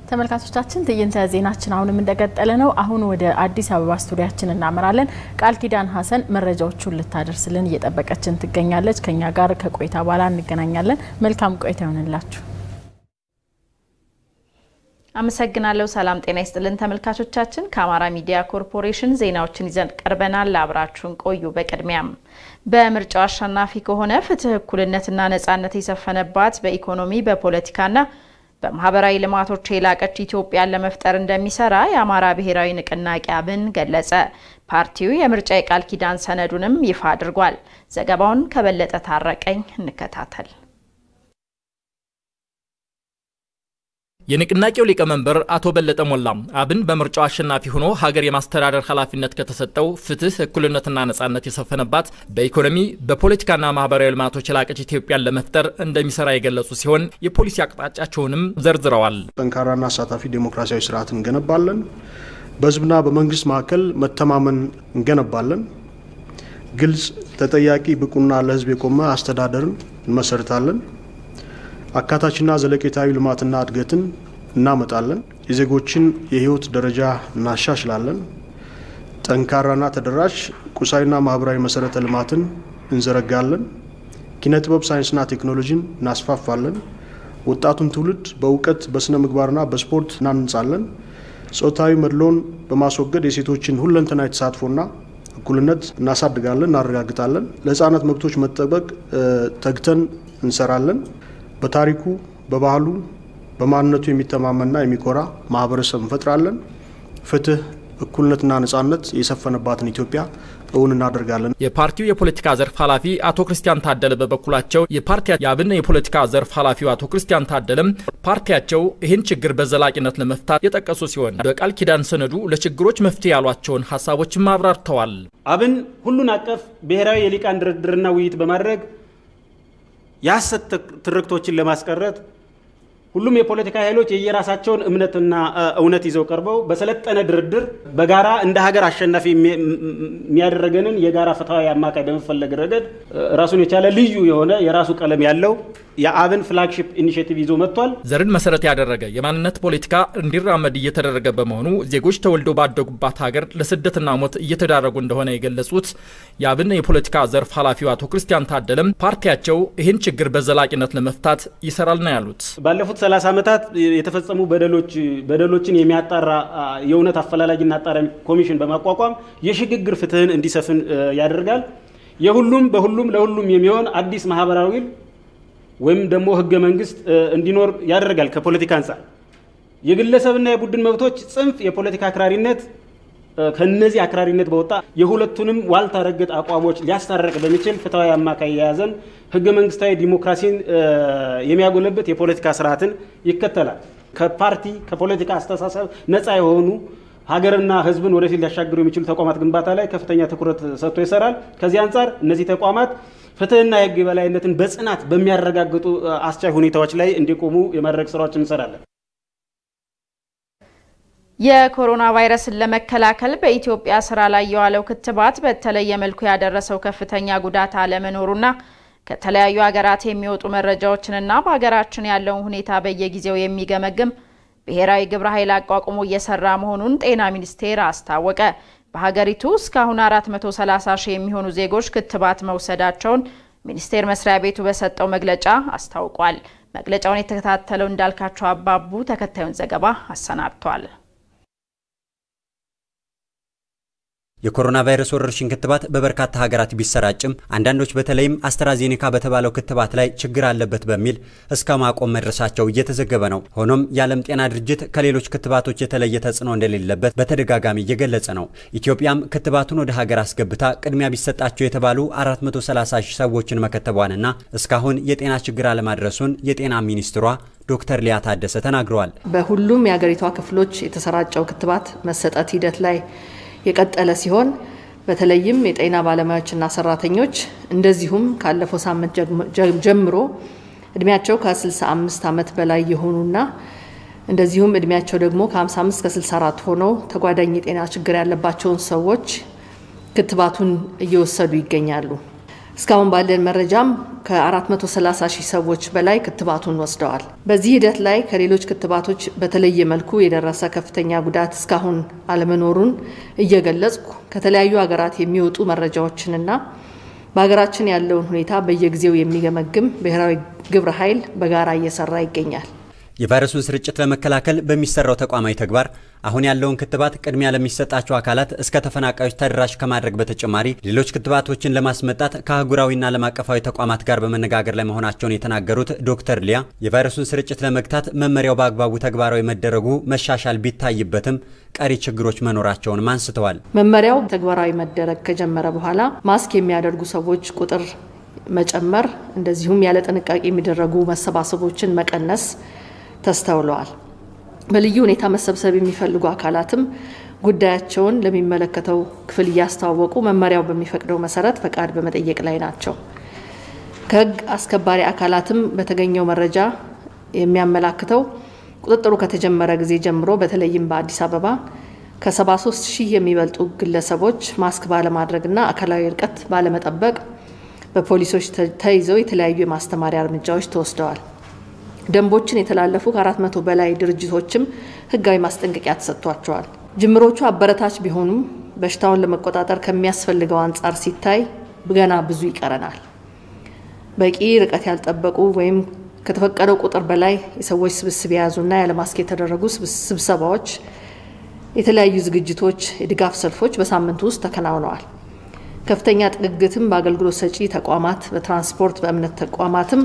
ተመልካቾቻችን ትዕይንተ ዜናችን አሁንም እንደቀጠለ ነው። አሁን ወደ አዲስ አበባ ስቱዲያችን እናመራለን። ቃል ኪዳን ሀሰን መረጃዎቹን ልታደርስልን እየጠበቀችን ትገኛለች። ከኛ ጋር ከቆይታ በኋላ እንገናኛለን። መልካም ቆይታ ይሆንላችሁ። አመሰግናለሁ። ሰላም ጤና ይስጥልን ተመልካቾቻችን። ከአማራ ሚዲያ ኮርፖሬሽን ዜናዎችን ይዘን ቀርበናል። አብራችሁን ቆዩ። በቅድሚያም በምርጫው አሸናፊ ከሆነ ፍትህ፣ እኩልነትና ነጻነት የሰፈነባት በኢኮኖሚ በፖለቲካና በማህበራዊ ልማቶች የላቀች ኢትዮጵያን ለመፍጠር እንደሚሰራ የአማራ ብሔራዊ ንቅናቄ አብን ገለጸ። ፓርቲው የምርጫ የቃል ኪዳን ሰነዱንም ይፋ አድርጓል። ዘገባውን ከበለጠ ታረቀኝ እንከታተል። የንቅናቄው ሊቀመንበር አቶ በለጠ ሞላ አብን በምርጫው አሸናፊ ሆኖ ሀገር የማስተዳደር ኃላፊነት ከተሰጠው ፍትህ፣ እኩልነትና ነጻነት የሰፈነባት በኢኮኖሚ በፖለቲካና ማህበራዊ ልማቶች የላቀች ኢትዮጵያን ለመፍጠር እንደሚሰራ የገለጹ ሲሆን የፖሊሲ አቅጣጫቸውንም ዘርዝረዋል። ጠንካራና አሳታፊ ዴሞክራሲያዊ ስርዓት እንገነባለን። በህዝብና በመንግስት መካከል መተማመን እንገነባለን። ግልጽ፣ ተጠያቂ፣ ብቁና ለህዝብ የቆመ አስተዳደርን እንመሰርታለን። አካታችና ዘለቄታዊ ልማትና እድገትን እናመጣለን። የዜጎችን የህይወት ደረጃ እናሻሽላለን። ጠንካራና ተደራሽ ቁሳዊና ማህበራዊ መሰረተ ልማትን እንዘረጋለን። ኪነ ጥበብ፣ ሳይንስና ቴክኖሎጂን እናስፋፋለን። ወጣቱን ትውልድ በእውቀት በስነ ምግባርና በስፖርት እናንጻለን። ጾታዊ መድሎን በማስወገድ የሴቶችን ሁለንተናዊ ተሳትፎና እኩልነት እናሳድጋለን፣ እናረጋግጣለን። ለህፃናት መብቶች መጠበቅ ተግተን እንሰራለን። በታሪኩ በባህሉ በማንነቱ የሚተማመንና የሚኮራ ማህበረሰብ እንፈጥራለን። ፍትህ፣ እኩልነትና ነጻነት የሰፈነባትን ኢትዮጵያ እውን እናደርጋለን። የፓርቲው የፖለቲካ ዘርፍ ኃላፊ አቶ ክርስቲያን ታደለ በበኩላቸው የፓርቲ የአብን የፖለቲካ ዘርፍ ኃላፊው አቶ ክርስቲያን ታደለም ፓርቲያቸው ይህን ችግር በዘላቂነት ለመፍታት የጠቀሱ ሲሆን በቃል ኪዳን ሰነዱ ለችግሮች መፍትሄ ያሏቸውን ሀሳቦችም አብራርተዋል። አብን ሁሉን አቀፍ ብሔራዊ የሊቃን ድርድርና ውይይት በማድረግ የሀሰት ትርክቶችን ለማስቀረት ሁሉም የፖለቲካ ኃይሎች የየራሳቸውን እምነትና እውነት ይዘው ቀርበው በሰለጠነ ድርድር በጋራ እንደ ሀገር አሸናፊ የሚያደረገንን የጋራ ፍትሐዊ አማካይ በመፈለግ ረገድ ራሱን የቻለ ልዩ የሆነ የራሱ ቀለም ያለው የአብን ፍላግሺፕ ኢኒሽቲቭ ይዞ መጥቷል። ዘርን መሰረት ያደረገ የማንነት ፖለቲካ እንዲራመድ እየተደረገ በመሆኑ ዜጎች ተወልደው ባደጉባት ሀገር ለስደትና ሞት እየተዳረጉ እንደሆነ የገለጹት የአብን የፖለቲካ ዘርፍ ኃላፊው አቶ ክርስቲያን ታደለም ፓርቲያቸው ይህን ችግር በዘላቂነት ለመፍታት ይሰራል ነው ያሉት። ባለፉት 30 ዓመታት የተፈጸሙ በደሎች በደሎችን የሚያጣራ የእውነት አፈላላጊና አጣራሚ ኮሚሽን በማቋቋም የሽግግር ፍትህን እንዲሰፍን ያደርጋል። የሁሉም በሁሉም ለሁሉም የሚሆን አዲስ ማህበራዊ ወይም ደግሞ ህገ መንግስት እንዲኖር ያደርጋል። ከፖለቲካ አንጻር የግለሰብና የቡድን መብቶች ጽንፍ የፖለቲካ አክራሪነት ከነዚህ አክራሪነት በወጣ የሁለቱንም ዋልታ ረገጥ አቋሞች ሊያስታረቅ በሚችል ፍትሐዊ አማካይ የያዘን ህገ መንግስታዊ ዲሞክራሲን የሚያጎለብት የፖለቲካ ስርዓትን ይከተላል። ከፓርቲ ከፖለቲካ አስተሳሰብ ነፃ የሆኑ ሀገርና ህዝብን ወደፊት ሊያሻግሩ የሚችሉ ተቋማት ግንባታ ላይ ከፍተኛ ትኩረት ሰጥቶ ይሰራል። ከዚህ አንጻር እነዚህ ተቋማት ፍትህና የህግ የበላይነትን በጽናት በሚያረጋግጡ አስቻይ ሁኔታዎች ላይ እንዲቆሙ የማድረግ ስራዎችን እንሰራለን። የኮሮና ቫይረስን ለመከላከል በኢትዮጵያ ስራ ላይ የዋለው ክትባት በተለየ መልኩ ያደረሰው ከፍተኛ ጉዳት አለመኖሩና ከተለያዩ ሀገራት የሚወጡ መረጃዎችንና በሀገራችን ያለውን ሁኔታ በየጊዜው የሚገመግም ብሔራዊ ግብረ ኃይል አቋቁሞ እየሰራ መሆኑን ጤና ሚኒስቴር አስታወቀ። በሀገሪቱ እስካሁን 430 ሺህ የሚሆኑ ዜጎች ክትባት መውሰዳቸውን ሚኒስቴር መስሪያ ቤቱ በሰጠው መግለጫ አስታውቋል። መግለጫውን የተከታተለው እንዳልካቸው አባቡ ተከታዩን ዘገባ አሰናድቷል። የኮሮና ቫይረስ ወረርሽኝ ክትባት በበርካታ ሀገራት ቢሰራጭም አንዳንዶች በተለይም አስትራዜኔካ በተባለው ክትባት ላይ ችግር አለበት በሚል እስከ ማቆም መድረሳቸው እየተዘገበ ነው። ሆኖም የዓለም ጤና ድርጅት ከሌሎች ክትባቶች የተለየ ተጽዕኖ እንደሌለበት በተደጋጋሚ እየገለጸ ነው። ኢትዮጵያም ክትባቱን ወደ ሀገር አስገብታ ቅድሚያ ቢሰጣቸው የተባሉ 430 ሺህ ሰዎችን መከተቧንና እስካሁን የጤና ችግር አለማድረሱን የጤና ሚኒስትሯ ዶክተር ሊያ ታደሰ ተናግረዋል። በሁሉም የሀገሪቷ ክፍሎች የተሰራጨው ክትባት መሰጠት ሂደት ላይ የቀጠለ ሲሆን በተለይም የጤና ባለሙያዎችና ሰራተኞች እንደዚሁም ካለፈው ሳምንት ጀምሮ እድሜያቸው ከ65 ዓመት በላይ የሆኑና እንደዚሁም እድሜያቸው ደግሞ ከ55 እስከ 64 ሆነው ተጓዳኝ የጤና ችግር ያለባቸውን ሰዎች ክትባቱን እየወሰዱ ይገኛሉ። እስካሁን ባለን መረጃም ከ430 ሺህ ሰዎች በላይ ክትባቱን ወስደዋል። በዚህ ሂደት ላይ ከሌሎች ክትባቶች በተለየ መልኩ የደረሰ ከፍተኛ ጉዳት እስካሁን አለመኖሩን እየገለጽኩ ከተለያዩ ሀገራት የሚወጡ መረጃዎችንና በሀገራችን ያለውን ሁኔታ በየጊዜው የሚገመግም ብሔራዊ ግብረ ኃይል በጋራ እየሰራ ይገኛል። የቫይረሱን ስርጭት ለመከላከል በሚሰራው ተቋማዊ ተግባር አሁን ያለውን ክትባት ቅድሚያ ለሚሰጣቸው አካላት እስከ ተፈናቃዮች ተደራሽ ከማድረግ በተጨማሪ ሌሎች ክትባቶችን ለማስመጣት ከአህጉራዊና ዓለም አቀፋዊ ተቋማት ጋር በመነጋገር ላይ መሆናቸውን የተናገሩት ዶክተር ሊያ የቫይረሱን ስርጭት ለመግታት መመሪያው በአግባቡ ተግባራዊ መደረጉ መሻሻል ቢታይበትም ቀሪ ችግሮች መኖራቸውንም አንስተዋል። መመሪያው ተግባራዊ መደረግ ከጀመረ በኋላ ማስክ የሚያደርጉ ሰዎች ቁጥር መጨመር፣ እንደዚሁም ያለ ጥንቃቄ የሚደረጉ መሰባሰቦችን መቀነስ ተስተውለዋል። በልዩ ሁኔታ መሰብሰብ የሚፈልጉ አካላትም ጉዳያቸውን ለሚመለከተው ክፍል እያስተዋወቁ መመሪያው በሚፈቅደው መሰረት ፈቃድ በመጠየቅ ላይ ናቸው። ከሕግ አስከባሪ አካላትም በተገኘው መረጃ የሚያመላክተው ቁጥጥሩ ከተጀመረ ጊዜ ጀምሮ በተለይም በአዲስ አበባ ከ73 ሺህ የሚበልጡ ግለሰቦች ማስክ ባለማድረግና አካላዊ ርቀት ባለመጠበቅ በፖሊሶች ተይዘው የተለያዩ የማስተማሪያ እርምጃዎች ተወስደዋል። ደንቦችን የተላለፉ ከአራት መቶ በላይ ድርጅቶችም ህጋዊ ማስጠንቀቂያ ተሰጥቷቸዋል። ጅምሮቹ አበረታች ቢሆኑም በሽታውን ለመቆጣጠር ከሚያስፈልገው አንጻር ሲታይ ገና ብዙ ይቀረናል። በቂ ርቀት ያልጠበቁ ወይም ከተፈቀደው ቁጥር በላይ የሰዎች ስብስብ የያዙና ያለ ማስክ የተደረጉ ስብሰባዎች፣ የተለያዩ ዝግጅቶች፣ የድጋፍ ሰልፎች በሳምንቱ ውስጥ ተከናውነዋል። ከፍተኛ ጥግግትም በአገልግሎት ሰጪ ተቋማት፣ በትራንስፖርት፣ በእምነት ተቋማትም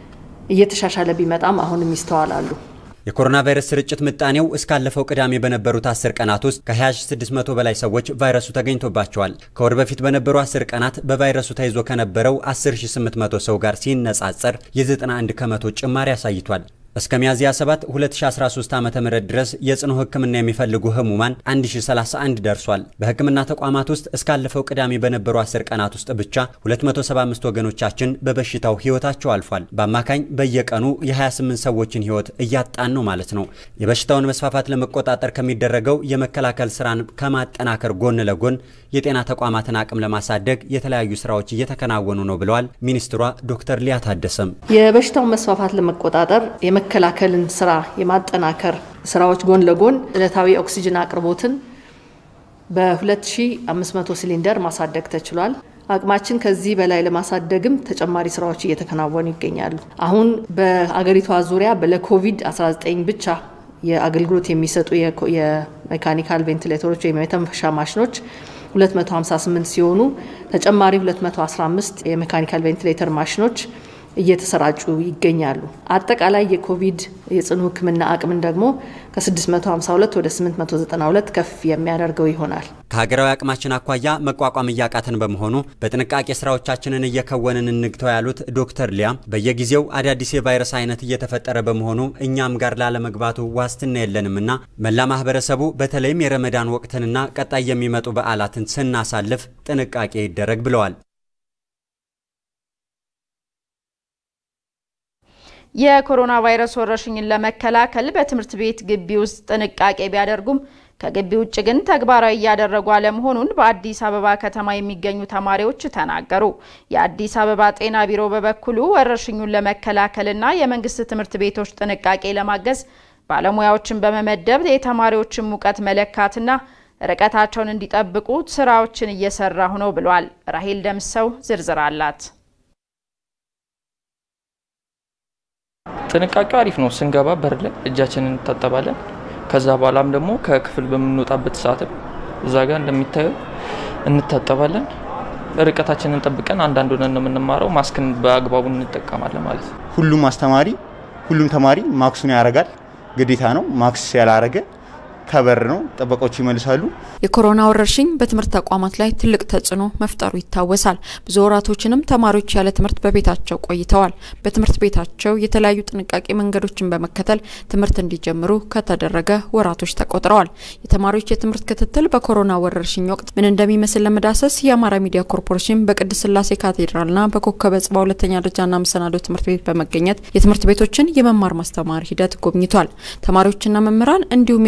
እየተሻሻለ ቢመጣም አሁንም ይስተዋላሉ። የኮሮና ቫይረስ ስርጭት ምጣኔው እስካለፈው ቅዳሜ በነበሩት 10 ቀናት ውስጥ ከ2600 በላይ ሰዎች ቫይረሱ ተገኝቶባቸዋል። ከወር በፊት በነበሩ 10 ቀናት በቫይረሱ ተይዞ ከነበረው 10800 ሰው ጋር ሲነጻጸር የ91 ከመቶ ጭማሪ አሳይቷል። እስከ ሚያዝያ 7 2013 ዓ.ም ድረስ የጽኑ ሕክምና የሚፈልጉ ህሙማን 1031 ደርሷል። በሕክምና ተቋማት ውስጥ እስካለፈው ቅዳሜ በነበሩ 10 ቀናት ውስጥ ብቻ 275 ወገኖቻችን በበሽታው ህይወታቸው አልፏል። በአማካኝ በየቀኑ የ28 ሰዎችን ህይወት እያጣን ነው ማለት ነው። የበሽታውን መስፋፋት ለመቆጣጠር ከሚደረገው የመከላከል ስራን ከማጠናከር ጎን ለጎን የጤና ተቋማትን አቅም ለማሳደግ የተለያዩ ስራዎች እየተከናወኑ ነው ብለዋል ሚኒስትሯ ዶክተር ሊያ ታደሰም። የበሽታውን መስፋፋት ለመቆጣጠር የመከላከልን ስራ የማጠናከር ስራዎች ጎን ለጎን ዕለታዊ ኦክሲጅን አቅርቦትን በ2500 ሲሊንደር ማሳደግ ተችሏል። አቅማችን ከዚህ በላይ ለማሳደግም ተጨማሪ ስራዎች እየተከናወኑ ይገኛሉ። አሁን በአገሪቷ ዙሪያ ለኮቪድ-19 ብቻ የአገልግሎት የሚሰጡ የሜካኒካል ቬንቲሌተሮች ወይም የተንፈሻ ማሽኖች 258 ሲሆኑ ተጨማሪ 215 የሜካኒካል ቬንቲሌተር ማሽኖች እየተሰራጩ ይገኛሉ። አጠቃላይ የኮቪድ የጽኑ ሕክምና አቅምን ደግሞ ከ652 ወደ 892 ከፍ የሚያደርገው ይሆናል። ከሀገራዊ አቅማችን አኳያ መቋቋም እያቃተን በመሆኑ በጥንቃቄ ስራዎቻችንን እየከወንን እንግተው ያሉት ዶክተር ሊያ በየጊዜው አዳዲስ የቫይረስ አይነት እየተፈጠረ በመሆኑ እኛም ጋር ላለመግባቱ ዋስትና የለንምና መላ ማህበረሰቡ በተለይም የረመዳን ወቅትንና ቀጣይ የሚመጡ በዓላትን ስናሳልፍ ጥንቃቄ ይደረግ ብለዋል። የኮሮና ቫይረስ ወረርሽኝን ለመከላከል በትምህርት ቤት ግቢ ውስጥ ጥንቃቄ ቢያደርጉም ከግቢ ውጭ ግን ተግባራዊ እያደረጉ አለመሆኑን በአዲስ አበባ ከተማ የሚገኙ ተማሪዎች ተናገሩ። የአዲስ አበባ ጤና ቢሮ በበኩሉ ወረርሽኙን ለመከላከልና የመንግስት ትምህርት ቤቶች ጥንቃቄ ለማገዝ ባለሙያዎችን በመመደብ የተማሪዎችን ሙቀት መለካትና ርቀታቸውን እንዲጠብቁ ስራዎችን እየሰራሁ ነው ብሏል። ራሄል ደምሰው ዝርዝር አላት። ጥንቃቄው አሪፍ ነው። ስንገባ በር ላይ እጃችንን እንታጠባለን። ከዛ በኋላም ደግሞ ከክፍል በምንወጣበት ሰዓትም እዛ ጋር እንደሚታየው እንታጠባለን። ርቀታችንን ጠብቀን አንዳንድ ሆነን ነው የምንማረው። ማስክን በአግባቡ እንጠቀማለን ማለት ነው። ሁሉም አስተማሪ ሁሉም ተማሪ ማክሱን ያደርጋል፣ ግዴታ ነው። ማክስ ያላረገ ከበር ነው፣ ጥበቆች ይመልሳሉ። የኮሮና ወረርሽኝ በትምህርት ተቋማት ላይ ትልቅ ተጽዕኖ መፍጠሩ ይታወሳል። ብዙ ወራቶችንም ተማሪዎች ያለ ትምህርት በቤታቸው ቆይተዋል። በትምህርት ቤታቸው የተለያዩ ጥንቃቄ መንገዶችን በመከተል ትምህርት እንዲጀምሩ ከተደረገ ወራቶች ተቆጥረዋል። የተማሪዎች የትምህርት ክትትል በኮሮና ወረርሽኝ ወቅት ምን እንደሚመስል ለመዳሰስ የአማራ ሚዲያ ኮርፖሬሽን በቅድስት ስላሴ ካቴድራልና በኮከበ ጽባ ሁለተኛ ደረጃና መሰናዶ ትምህርት ቤት በመገኘት የትምህርት ቤቶችን የመማር ማስተማር ሂደት ጎብኝቷል። ተማሪዎችና መምህራን እንዲሁም የትምህርት ቤቱ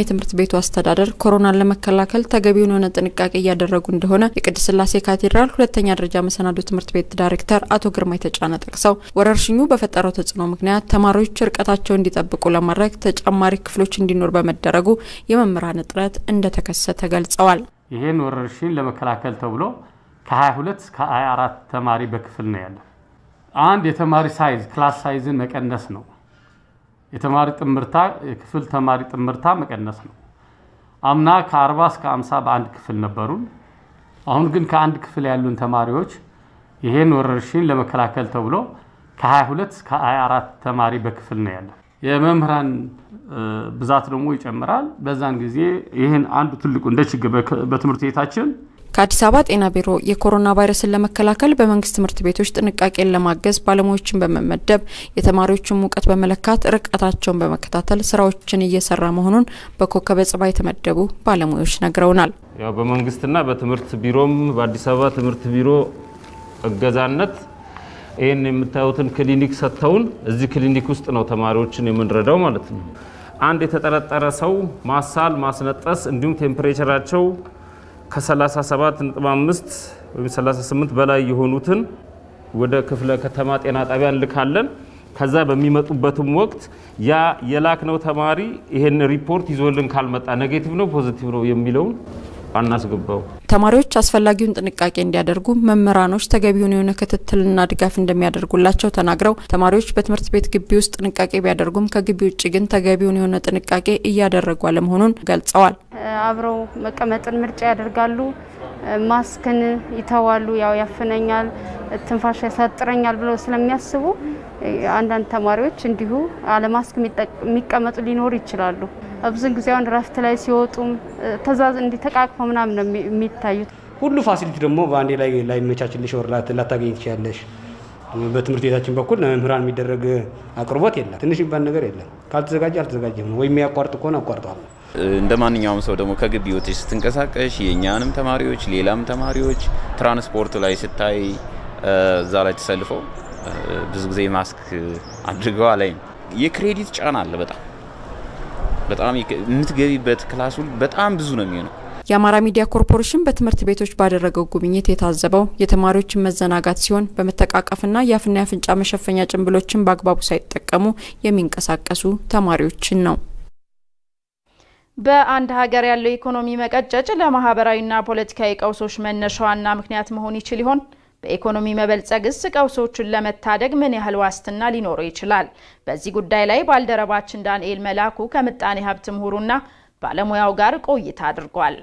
ቤቱ አስተዳደር ኮሮናን ለመከላከል ተገቢውን የሆነ ጥንቃቄ እያደረጉ እንደሆነ የቅድስት ሥላሴ ካቴድራል ሁለተኛ ደረጃ መሰናዶ ትምህርት ቤት ዳይሬክተር አቶ ግርማ የተጫነ ጠቅሰው ወረርሽኙ በፈጠረው ተጽዕኖ ምክንያት ተማሪዎች ርቀታቸውን እንዲጠብቁ ለማድረግ ተጨማሪ ክፍሎች እንዲኖር በመደረጉ የመምህራን እጥረት እንደተከሰተ ገልጸዋል። ይህን ወረርሽኝ ለመከላከል ተብሎ ከ22 እስከ 24 ተማሪ በክፍል ነው ያለው። አንድ የተማሪ ሳይዝ ክላስ ሳይዝን መቀነስ ነው። የተማሪ ጥምርታ የክፍል ተማሪ ጥምርታ መቀነስ ነው። አምና ከ40 እስከ 50 በአንድ ክፍል ነበሩን። አሁን ግን ከአንድ ክፍል ያሉን ተማሪዎች ይሄን ወረርሽኝ ለመከላከል ተብሎ ከ22 እስከ 24 ተማሪ በክፍል ነው ያለው። የመምህራን ብዛት ደግሞ ይጨምራል። በዛን ጊዜ ይህን አንዱ ትልቁ እንደ ችግር በትምህርት ቤታችን ከአዲስ አበባ ጤና ቢሮ የኮሮና ቫይረስን ለመከላከል በመንግስት ትምህርት ቤቶች ጥንቃቄን ለማገዝ ባለሙያዎችን በመመደብ የተማሪዎችን ሙቀት በመለካት ርቀታቸውን በመከታተል ስራዎችን እየሰራ መሆኑን በኮከበ ጽባ የተመደቡ ባለሙያዎች ነግረውናል። ያው በመንግስትና በትምህርት ቢሮም በአዲስ አበባ ትምህርት ቢሮ እገዛነት ይህን የምታዩትን ክሊኒክ ሰጥተውን እዚህ ክሊኒክ ውስጥ ነው ተማሪዎችን የምንረዳው ማለት ነው። አንድ የተጠረጠረ ሰው ማሳል፣ ማስነጠስ እንዲሁም ቴምፕሬቸራቸው ከ37.5 ወይም 38 በላይ የሆኑትን ወደ ክፍለ ከተማ ጤና ጣቢያ እንልካለን። ከዛ በሚመጡበትም ወቅት ያ የላክነው ተማሪ ይሄን ሪፖርት ይዞልን ካልመጣ ኔጌቲቭ ነው ፖዚቲቭ ነው የሚለውን አናስገባው። ተማሪዎች አስፈላጊውን ጥንቃቄ እንዲያደርጉ መምህራኖች ተገቢውን የሆነ ክትትልና ድጋፍ እንደሚያደርጉላቸው ተናግረው ተማሪዎች በትምህርት ቤት ግቢ ውስጥ ጥንቃቄ ቢያደርጉም ከግቢ ውጭ ግን ተገቢውን የሆነ ጥንቃቄ እያደረጉ አለመሆኑን ገልጸዋል። አብረው መቀመጥን ምርጫ ያደርጋሉ። ማስክን ይተዋሉ። ያው ያፍነኛል፣ ትንፋሽ ያሳጥረኛል ብለው ስለሚያስቡ አንዳንድ ተማሪዎች እንዲሁ አለማስክ የሚቀመጡ ሊኖሩ ይችላሉ። ብዙን ጊዜ አሁን ረፍት ላይ ሲወጡም ተዛዝ እንዲ ተቃቅፈው ምናምን ነው የሚታዩት። ሁሉ ፋሲሊቲ ደግሞ በአንዴ ላይ ላይመቻችልሽ ወር ላታገኝ ትችያለሽ። በትምህርት ቤታችን በኩል ለመምህራን የሚደረግ አቅርቦት የለም። ትንሽ የሚባል ነገር የለም። ካልተዘጋጀ አልተዘጋጀም ነው ወይም የሚያቋርጥ ከሆነ አቋርጧል። እንደ ማንኛውም ሰው ደግሞ ከግቢ ወጥተሽ ስትንቀሳቀሽ የእኛንም ተማሪዎች ሌላም ተማሪዎች ትራንስፖርት ላይ ስታይ እዛ ላይ ተሰልፈው ብዙ ጊዜ ማስክ አድርገው አላይም። የክሬዲት ጫና አለ በጣም በጣም የምትገቢበት ክላስ ሁሉ በጣም ብዙ ነው የሚሆነው። የአማራ ሚዲያ ኮርፖሬሽን በትምህርት ቤቶች ባደረገው ጉብኝት የታዘበው የተማሪዎችን መዘናጋት ሲሆን በመተቃቀፍና የአፍና የአፍንጫ መሸፈኛ ጭንብሎችን በአግባቡ ሳይጠቀሙ የሚንቀሳቀሱ ተማሪዎችን ነው። በአንድ ሀገር ያለው ኢኮኖሚ መቀጨጭ ለማህበራዊና ፖለቲካዊ ቀውሶች መነሻዋና ምክንያት መሆን ይችል ይሆን? በኢኮኖሚ መበልጸግስ ቀውሶቹን ለመታደግ ምን ያህል ዋስትና ሊኖረው ይችላል? በዚህ ጉዳይ ላይ ባልደረባችን ዳንኤል መላኩ ከምጣኔ ሀብት ምሁሩና ባለሙያው ጋር ቆይታ አድርጓል።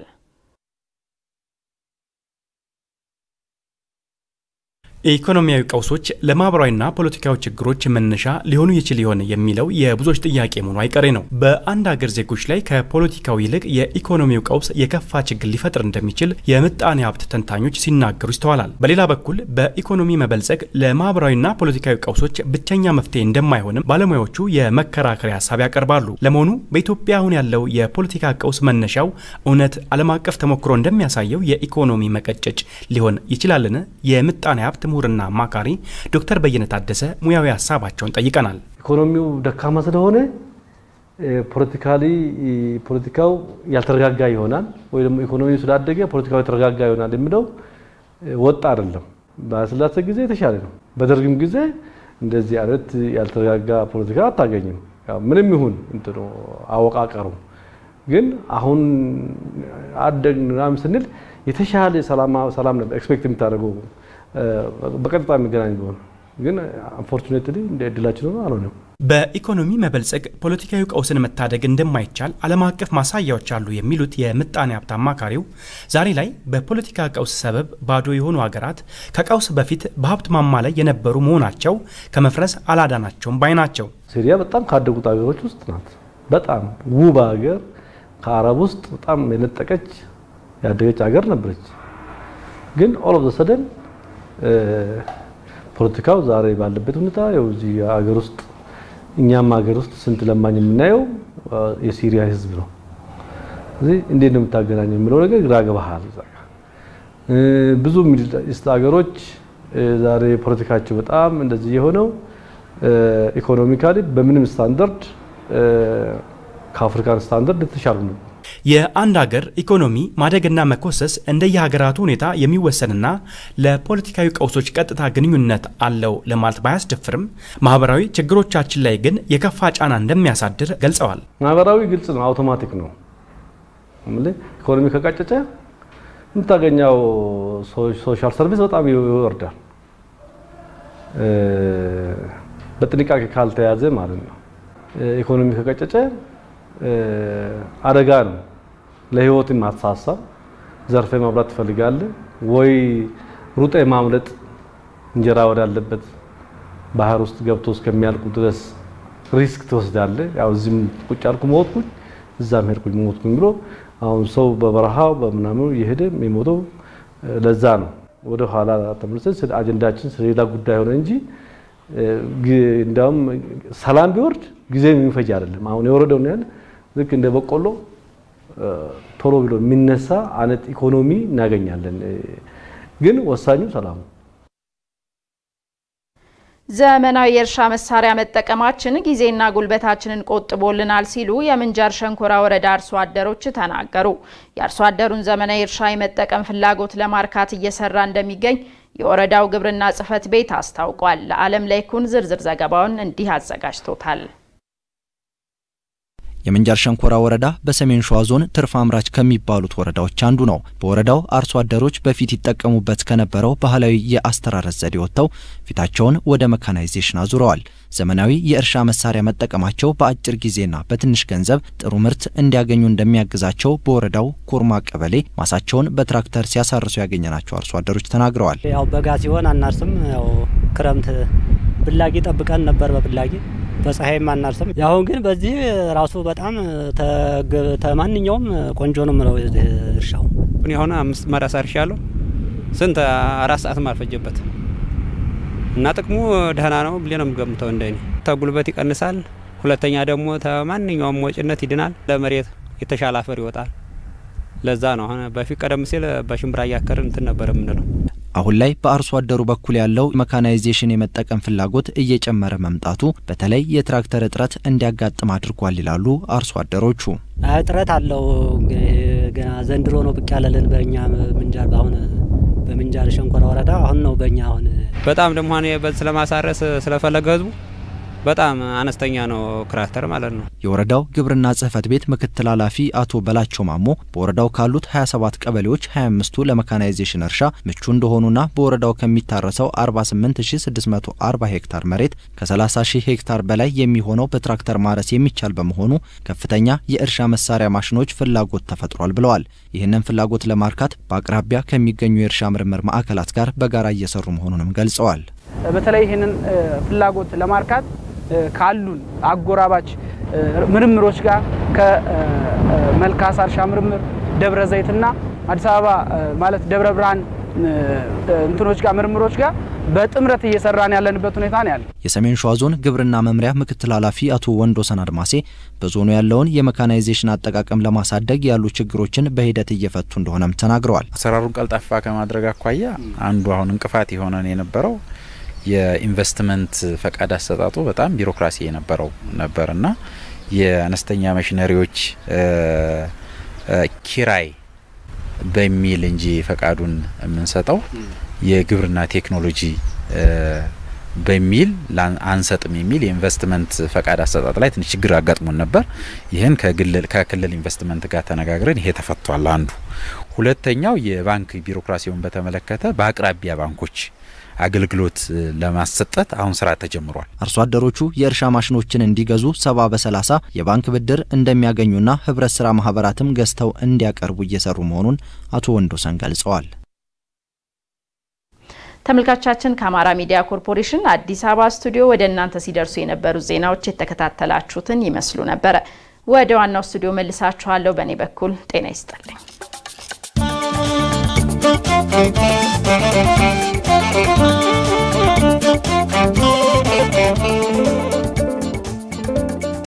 የኢኮኖሚያዊ ቀውሶች ለማህበራዊና ፖለቲካዊ ችግሮች መነሻ ሊሆኑ ይችል ይሆን የሚለው የብዙዎች ጥያቄ መሆኑ አይቀሬ ነው። በአንድ ሀገር ዜጎች ላይ ከፖለቲካው ይልቅ የኢኮኖሚው ቀውስ የከፋ ችግር ሊፈጥር እንደሚችል የምጣኔ ሀብት ተንታኞች ሲናገሩ ይስተዋላል። በሌላ በኩል በኢኮኖሚ መበልጸግ ለማህበራዊና ፖለቲካዊ ቀውሶች ብቸኛ መፍትሄ እንደማይሆንም ባለሙያዎቹ የመከራከሪያ ሀሳብ ያቀርባሉ። ለመሆኑ በኢትዮጵያ አሁን ያለው የፖለቲካ ቀውስ መነሻው እውነት ዓለም አቀፍ ተሞክሮ እንደሚያሳየው የኢኮኖሚ መቀጨጭ ሊሆን ይችላልን? የምጣኔ ሀብት ምሁርና አማካሪ ዶክተር በየነ ታደሰ ሙያዊ ሀሳባቸውን ጠይቀናል። ኢኮኖሚው ደካማ ስለሆነ ፖለቲካሊ ፖለቲካው ያልተረጋጋ ይሆናል ወይ ደግሞ ኢኮኖሚው ስላደገ ፖለቲካው የተረጋጋ ይሆናል የሚለው ወጥ አይደለም። በስላሴ ጊዜ የተሻለ ነው። በደርግም ጊዜ እንደዚህ አይነት ያልተረጋጋ ፖለቲካ አታገኝም። ምንም ይሁን እንትኑ አወቃቀሩ ግን አሁን አደግን ምናምን ስንል የተሻለ ሰላም ነበር ኤክስፔክት የምታደርገው በቀጥታ የሚገናኝ ቢሆን ግን አንፎርቹኔትሊ እንደ እድላችን ሆኖ አልሆነም። በኢኮኖሚ መበልጸግ ፖለቲካዊ ቀውስን መታደግ እንደማይቻል ዓለም አቀፍ ማሳያዎች አሉ የሚሉት የምጣኔ ሀብት አማካሪው ዛሬ ላይ በፖለቲካ ቀውስ ሰበብ ባዶ የሆኑ ሀገራት ከቀውስ በፊት በሀብት ማማ ላይ የነበሩ መሆናቸው ከመፍረስ አላዳናቸውም ባይ ናቸው። ሲሪያ በጣም ካደጉት ሀገሮች ውስጥ ናት። በጣም ውብ ሀገር፣ ከአረብ ውስጥ በጣም የነጠቀች ያደገች ሀገር ነበረች። ግን ኦል ኦፍ ዘ ሰደን ፖለቲካው ዛሬ ባለበት ሁኔታ ያው እዚህ ሀገር ውስጥ እኛም ሀገር ውስጥ ስንት ለማኝ የምናየው የሲሪያ ህዝብ ነው። ስለዚህ እንዴት ነው የምታገናኘው የሚለው ነገር ግራ ገባሃል። ብዙ ሚድል ኢስት ሀገሮች ዛሬ ፖለቲካቸው በጣም እንደዚህ የሆነው ኢኮኖሚካሊ በምንም ስታንዳርድ ከአፍሪካን ስታንዳርድ የተሻሉ ነው። የአንድ ሀገር ኢኮኖሚ ማደግና መኮሰስ እንደየሀገራቱ ሁኔታ የሚወሰንና ለፖለቲካዊ ቀውሶች ቀጥታ ግንኙነት አለው ለማለት ባያስደፍርም ማህበራዊ ችግሮቻችን ላይ ግን የከፋ ጫና እንደሚያሳድር ገልጸዋል። ማህበራዊ ግልጽ ነው፣ አውቶማቲክ ነው። ኢኮኖሚ ከቀጨጨ የምታገኘው ሶሻል ሰርቪስ በጣም ይወርዳል። በጥንቃቄ ካልተያዘ ማለት ነው። ኢኮኖሚ ከቀጨጨ አደጋ ነው። ለህይወት ማትሳሳብ ዘርፈ ማብላት ትፈልጋለህ ወይ ሩጠ ማምለጥ እንጀራ ወዳለበት ባህር ውስጥ ገብቶ እስከሚያልቁ ድረስ ሪስክ ትወስዳለህ። ያው እዚህም ቁጭ አልኩ ሞትኩኝ፣ እዛም ሄድኩኝ ሞትኩኝ ብሎ አሁን ሰው በበረሃው በምናምኑ እየሄደ የሚሞተው ለዛ ነው። ወደ ኋላ ተመልሰን አጀንዳችን ስለሌላ ጉዳይ ሆነ እንጂ እንዲያውም ሰላም ቢወርድ ጊዜ የሚፈጅ አይደለም። አሁን የወረደው ያህል ልክ እንደ በቆሎ ቶሎ ብሎ የሚነሳ አይነት ኢኮኖሚ እናገኛለን። ግን ወሳኙ ሰላም ነው። ዘመናዊ የእርሻ መሳሪያ መጠቀማችን ጊዜና ጉልበታችንን ቆጥቦልናል ሲሉ የምንጃር ሸንኮራ ወረዳ አርሶ አደሮች ተናገሩ። የአርሶ አደሩን ዘመናዊ እርሻ የመጠቀም ፍላጎት ለማርካት እየሰራ እንደሚገኝ የወረዳው ግብርና ጽሕፈት ቤት አስታውቋል። ለዓለም ላይኩን ዝርዝር ዘገባውን እንዲህ አዘጋጅቶታል። የምንጃር ሸንኮራ ወረዳ በሰሜን ሸዋ ዞን ትርፍ አምራች ከሚባሉት ወረዳዎች አንዱ ነው። በወረዳው አርሶ አደሮች በፊት ይጠቀሙበት ከነበረው ባህላዊ የአስተራረስ ዘዴ ወጥተው ፊታቸውን ወደ መካናይዜሽን አዙረዋል። ዘመናዊ የእርሻ መሳሪያ መጠቀማቸው በአጭር ጊዜና በትንሽ ገንዘብ ጥሩ ምርት እንዲያገኙ እንደሚያግዛቸው በወረዳው ኮርማ ቀበሌ ማሳቸውን በትራክተር ሲያሳርሱ ያገኘናቸው አርሶ አደሮች ተናግረዋል። ያው በጋ ሲሆን አናርስም። ያው ክረምት ብላጊ ጠብቀን ነበር በብላጊ በፀሐይም አናርስም። ያሁን ግን በዚህ ራሱ በጣም ተማንኛውም ቆንጆ ነው ምለው እርሻው እኔ አሁን አምስት ማዳስ አርሻለሁ። ስንት አራት ሰዓትም አልፈጀበት እና ጥቅሙ ደህና ነው ብዬ ነው የምገምተው። እንደኔ ተጉልበት ይቀንሳል። ሁለተኛ ደግሞ ተማንኛውም ወጭነት ይድናል። ለመሬት የተሻለ አፈር ይወጣል። ለዛ ነው አሁን በፊት ቀደም ሲል በሽምብራ እያከርን እንትን ነበር የምንለው። አሁን ላይ በአርሶ አደሩ በኩል ያለው መካናይዜሽን የመጠቀም ፍላጎት እየጨመረ መምጣቱ በተለይ የትራክተር እጥረት እንዲያጋጥም አድርጓል ይላሉ አርሶ አደሮቹ። እጥረት አለው። ገና ዘንድሮ ነው ብቅ ያለልን በእኛ ምንጃር በአሁን በምንጃር ሸንኮራ ወረዳ አሁን ነው በእኛ አሁን በጣም ደግሞ ሆነ ስለማሳረስ ስለፈለገ ህዝቡ በጣም አነስተኛ ነው ክራክተር ማለት ነው። የወረዳው ግብርና ጽሕፈት ቤት ምክትል ኃላፊ አቶ በላቸው ማሞ በወረዳው ካሉት 27 ቀበሌዎች 25ቱ ለመካናይዜሽን እርሻ ምቹ እንደሆኑና በወረዳው ከሚታረሰው 48640 ሄክታር መሬት ከ30000 ሄክታር በላይ የሚሆነው በትራክተር ማረስ የሚቻል በመሆኑ ከፍተኛ የእርሻ መሳሪያ ማሽኖች ፍላጎት ተፈጥሯል ብለዋል። ይህንን ፍላጎት ለማርካት በአቅራቢያ ከሚገኙ የእርሻ ምርምር ማዕከላት ጋር በጋራ እየሰሩ መሆኑንም ገልጸዋል። በተለይ ይህንን ፍላጎት ለማርካት ካሉን አጎራባች ምርምሮች ጋር ከመልካሳ እርሻ ምርምር ደብረ ዘይትና አዲስ አበባ ማለት ደብረ ብርሃን እንትኖች ጋር ምርምሮች ጋር በጥምረት እየሰራን ያለንበት ሁኔታ ነው ያለ። የሰሜን ሸዋ ዞን ግብርና መምሪያ ምክትል ኃላፊ አቶ ወንዶሰን አድማሴ በዞኑ ያለውን የመካናይዜሽን አጠቃቀም ለማሳደግ ያሉ ችግሮችን በሂደት እየፈቱ እንደሆነም ተናግረዋል። አሰራሩን ቀልጣፋ ከማድረግ አኳያ አንዱ አሁን እንቅፋት የሆነን የነበረው የኢንቨስትመንት ፈቃድ አሰጣጡ በጣም ቢሮክራሲ የነበረው ነበርና የአነስተኛ ማሽነሪዎች ኪራይ በሚል እንጂ ፈቃዱን የምንሰጠው የግብርና ቴክኖሎጂ በሚል አንሰጥም የሚል የኢንቨስትመንት ፈቃድ አሰጣጥ ላይ ትንሽ ችግር አጋጥሞን ነበር። ይህን ከክልል ኢንቨስትመንት ጋር ተነጋግረን ይሄ ተፈቷል። አንዱ ሁለተኛው የባንክ ቢሮክራሲውን በተመለከተ በአቅራቢያ ባንኮች አገልግሎት ለማሰጠት አሁን ስራ ተጀምሯል። አርሶ አደሮቹ የእርሻ ማሽኖችን እንዲገዙ ሰባ በሰላሳ የባንክ ብድር እንደሚያገኙና ህብረት ስራ ማህበራትም ገዝተው እንዲያቀርቡ እየሰሩ መሆኑን አቶ ወንዶሰን ገልጸዋል። ተመልካቻችን ከአማራ ሚዲያ ኮርፖሬሽን አዲስ አበባ ስቱዲዮ ወደ እናንተ ሲደርሱ የነበሩት ዜናዎች የተከታተላችሁትን ይመስሉ ነበረ። ወደ ዋናው ስቱዲዮ መልሳችኋለሁ። በእኔ በኩል ጤና ይስጥልኝ።